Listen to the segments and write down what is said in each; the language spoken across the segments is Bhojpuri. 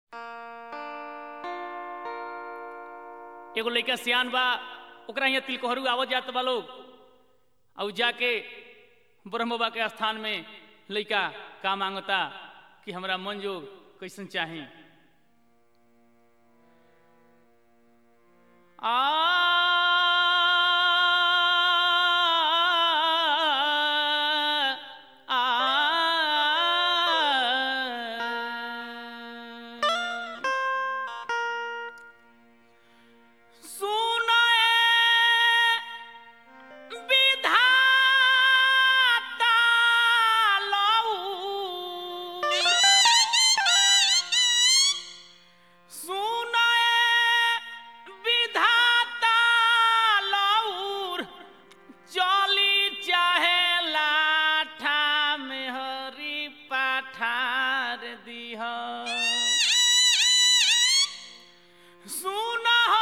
एगो लइका सियान बा ओकरा यहाँ तिलकोहरू आवत जात बा लोग और जाके ब्रह्म बाबा के स्थान में लइका का मांगता कि हमरा मन जोग कैसन चाही आ आ सुनए विधाता लऊ सुनए विधाता लऊर चली चाहे लाठा में हरी पठार दीह सुनहो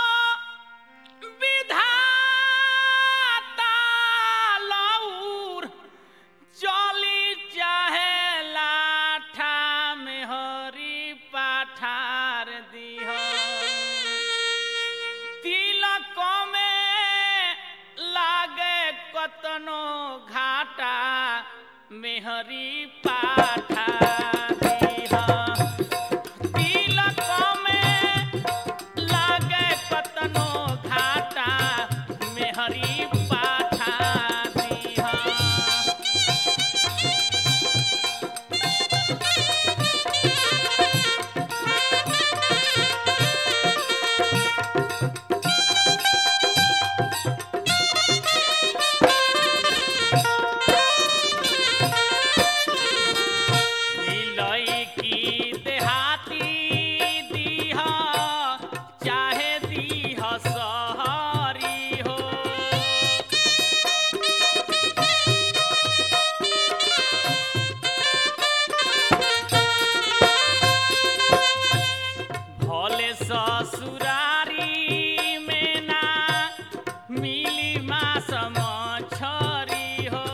विधाता लऊर चली चाहे लाठा में हरी पठार दीह तिलक में लागे कतनो घाटा मेहरी पाठा दीह तिलक में लागे कतनो घाटा मेहरी पाठा दीह लईकी देहाती दीह चाहे दीह सहरी हो भले ससुरारी में ना मिली मास मछरी हो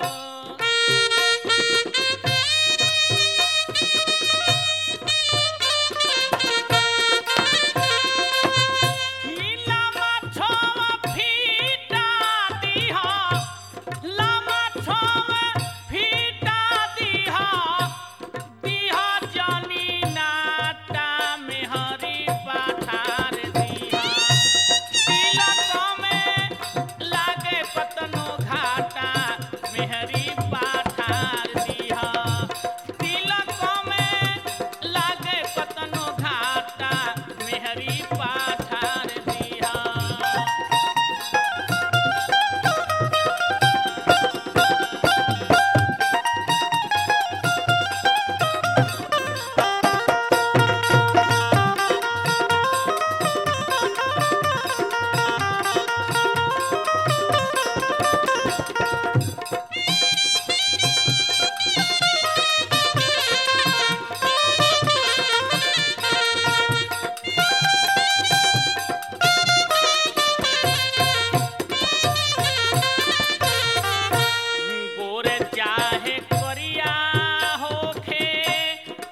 लामा छोवा फीटा दीह लामा छोवा फीटा दीह दीह जानी नाटा में हरी पठार दीह तिलक में लागे पतनो घाटा मेहरी पाठार दीह तिलक में लागे पतनो घाटा मेहरी पाठार दीह गोरे चाहे करिया होखे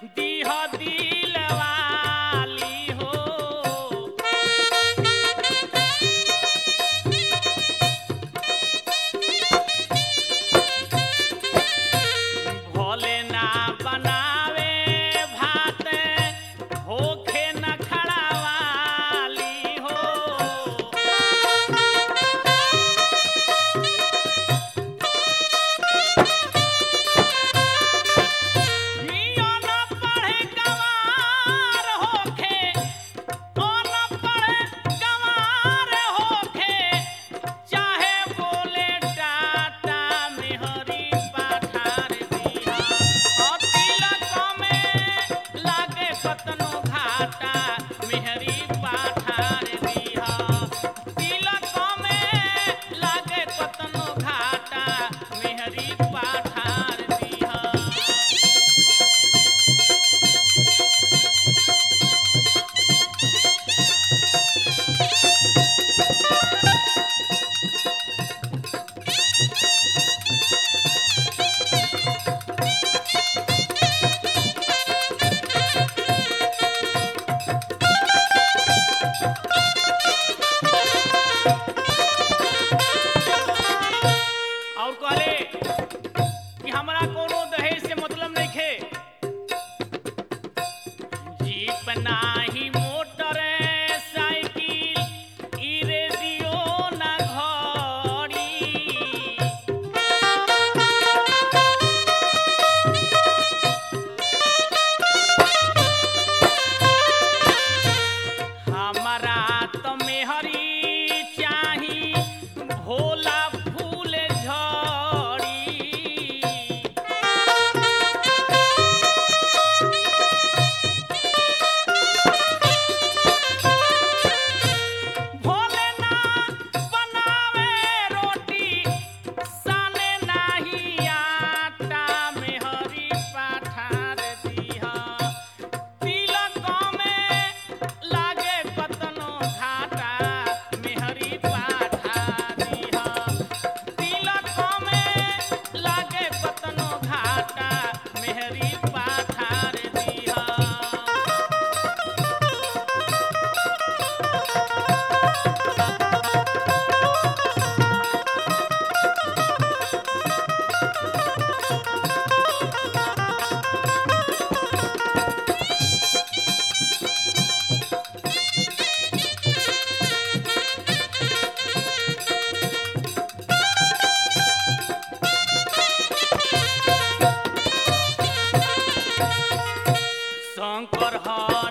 पाइप नाही मोटर साइकिल ई रेडियो ना घड़ी हमारा तो मेहरी चाही भोला फूल झड़ी भोले ना बनावे रोटी साने नाही आटा मेहरी पाठार दिहा तिलक में लागे कतनो घाटा मेहरी पाठा दिहा तिलक में लागे कतनो घाटा मेहरी पाठार दिहा शंकर हर